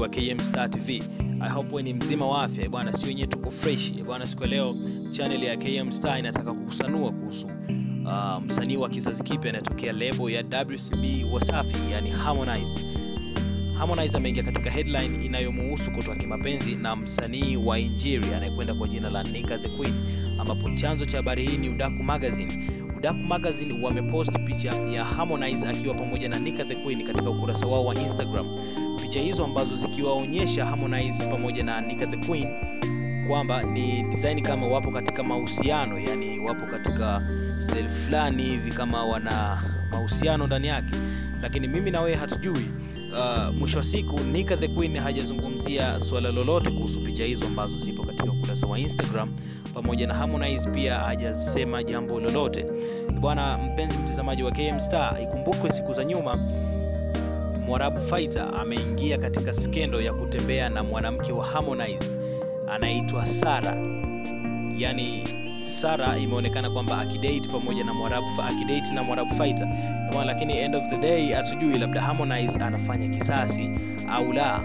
wa KM Star TV. I hope wewe ni mzima wa afya eh bwana, si wenyewe tuko fresh eh bwana. Siku ya leo channel ya KM Star inataka kukusanua kuhusu uh, msanii wa kizazi kipya anayetokea lebo ya WCB Wasafi, yani Harmonize. Harmonize ameingia katika headline inayomuhusu kutoa kimapenzi na msanii wa Injili anayekwenda kwa jina la Nika the Queen, ambapo chanzo cha habari hii ni Udaku Magazine. Udaku Magazine wamepost picha ya Harmonize akiwa pamoja na Nika the Queen katika ukurasa wao wa Instagram. Picha hizo ambazo zikiwaonyesha Harmonize pamoja na Nika the Queen kwamba ni design kama wapo katika mahusiano, yani wapo katika style fulani hivi kama wana mahusiano ndani yake, lakini mimi na wewe hatujui. Uh, mwisho wa siku Nika the Queen hajazungumzia swala lolote kuhusu picha hizo ambazo zipo katika ukurasa wa Instagram, pamoja na Harmonize pia hajasema jambo lolote. Bwana mpenzi mtazamaji wa KM Star, ikumbukwe siku za nyuma Mwarabu Fighter ameingia katika skendo ya kutembea na mwanamke wa Harmonize anaitwa Sara. Yaani Sara imeonekana kwamba akidate pamoja na Mwarabu akidate na Mwarabu Fighter. Kama lakini end of the day hatujui labda Harmonize anafanya kisasi au la.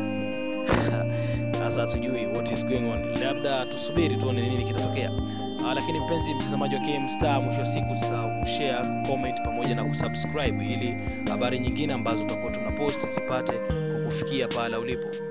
Sasa hatujui what is going on. Labda tusubiri tuone nini kitatokea. Uh, lakini mpenzi mtazamaji wa KM Star, mwisho wa siku usisahau kushare, comment pamoja na kusubscribe ili habari nyingine ambazo tutakuwa tunapost zipate kukufikia pale ulipo.